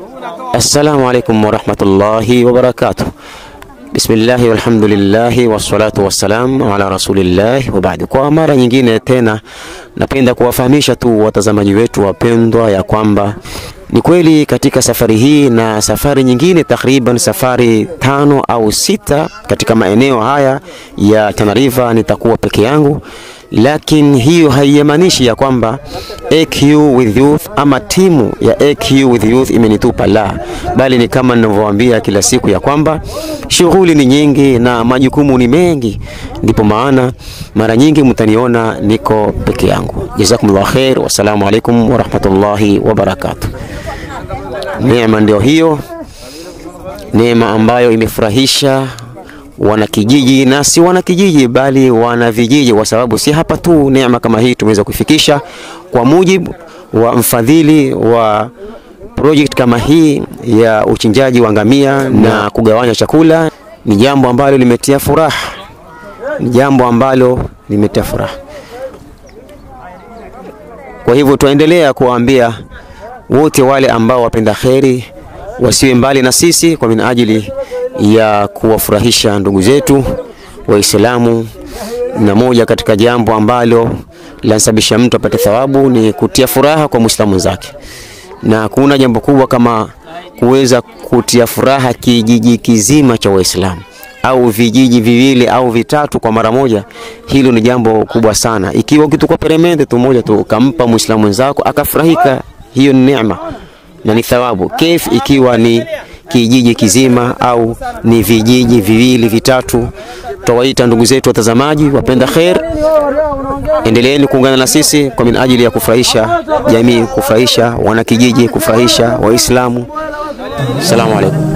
Assalamu alaikum warahmatullahi wabarakatuh. Bismillahi walhamdulillahi wassalatu wassalam ala rasulillahi wa baadi. Kwa mara nyingine tena, napenda kuwafahamisha tu watazamaji wetu wapendwa ya kwamba ni kweli katika safari hii na safari nyingine takriban safari tano au sita katika maeneo haya ya Tana River nitakuwa peke yangu, lakini hiyo haimaanishi ya kwamba AQ with youth ama timu ya AQ with youth imenitupa, la, bali ni kama ninavyowaambia kila siku ya kwamba shughuli ni nyingi na majukumu ni mengi, ndipo maana mara nyingi mtaniona niko peke yangu. Jazakumullah khair, wassalamu alaikum warahmatullahi wabarakatuh. Neema ndio hiyo, neema ambayo imefurahisha wanakijiji na si wanakijiji bali wana vijiji, kwa sababu si hapa tu neema kama hii tumeweza kuifikisha kwa mujibu wa mfadhili wa project kama hii ya uchinjaji wa ngamia na kugawanya chakula. Ni jambo ambalo limetia furaha, ni jambo ambalo limetia furaha. Kwa hivyo tuendelea kuwaambia wote wale ambao wapenda kheri wasiwe mbali na sisi kwa minajili ya kuwafurahisha ndugu zetu Waislamu, na moja katika jambo ambalo lansababisha mtu apate thawabu ni kutia furaha kwa Muislamu mwenzake, na kuna jambo kubwa kama kuweza kutia furaha kijiji kizima cha Waislamu au vijiji viwili au vitatu kwa mara moja. Hilo ni jambo kubwa sana. Ikiwa ukituka peremende tu moja tu ukampa Muislamu mwenzako akafurahika, hiyo ni neema na ni thawabu. Kef ikiwa ni kijiji kizima au ni vijiji viwili vitatu. Tutawaita ndugu zetu watazamaji wapenda khair, endeleeni kuungana na sisi kwa minajili ya kufurahisha jamii, kufurahisha wanakijiji, kufurahisha Waislamu. Assalamu alaikum.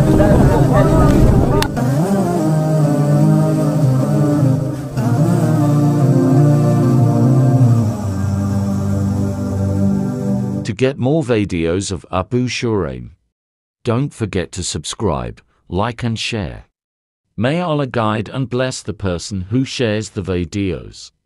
To get more videos of Abu Shuraim, don't forget to subscribe, like and share. May Allah guide and bless the person who shares the videos.